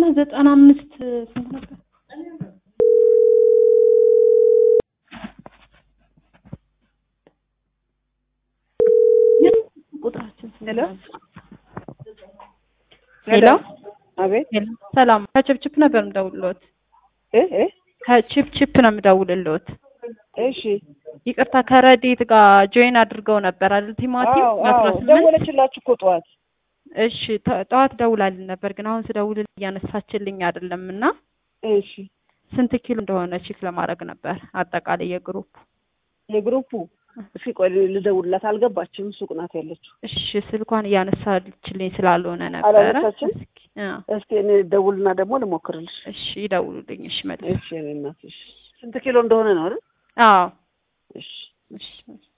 ዘጠና አምስት ስንት ነበር? ቁጥራችን ስንት ሄሎ ነበር? ሄሎ አቤት ሄሎ፣ ሰላም ከችፕችፕ ነበር የምደውልልዎት። እ እ ከችፕችፕ ነው የምደውልልዎት። እሺ ይቅርታ ከረዴት ጋር ጆይን አድርገው ነበር አይደል? ቲማቲም አዎ አስራ አዎ ስምንት ደወለችላችሁ እኮ ጠዋት እሺ ተ- ጠዋት ደውላልን ነበር፣ ግን አሁን ስደውልል እያነሳችልኝ አይደለም እና እሺ ስንት ኪሎ እንደሆነ ቼክ ለማድረግ ነበር አጠቃላይ የግሩፕ የግሩፑ እሺ ቆይ ልደውልላት አልገባችም ሱቅ ናት ያለችው እሺ ስልኳን እያነሳችልኝ ስላልሆነ ነበረ። አላነሳችም? እስኪ አ፣ እስኪ እኔ ደውልና ደግሞ ልሞክርልሽ እሺ ይደውሉልኝ። እሺ መልስ እሺ እኔ እናትሽ ስንት ኪሎ እንደሆነ ነው አይደል አዎ እሺ እሺ